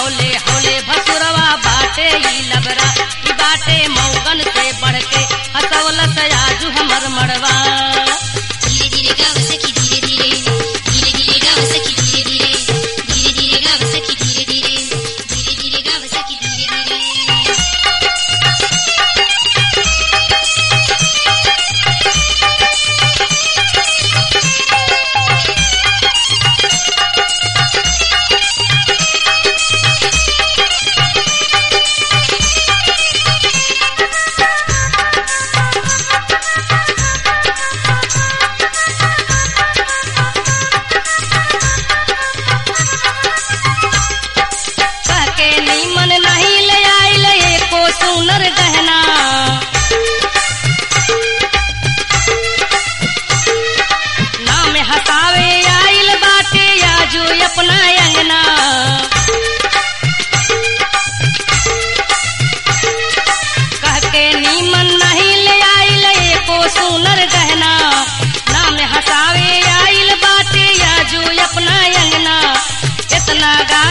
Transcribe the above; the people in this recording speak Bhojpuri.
हौले हौले भसुरवा बाटे ई लबरा ई बाटे मौगन से बढ़ के हसवलत आजू हमर मड़वा धीरे धीरे गाव सखी धीरे धीरे धीरे धीरे गाव सखी धीरे धीरे धीरे धीरे गाव सखी धीरे धीरे धीरे धीरे गाव सखी धीरे धीरे कह के नीमन नहीं ले आइल एको सुनर गहना नाम हसावे आइल बाटे आजू अपना अंगना कह के नीमन नहीं ले आइल एको सुनर गहना नाम हसावे आइल बाटे आजू अपना अंगना इतना गा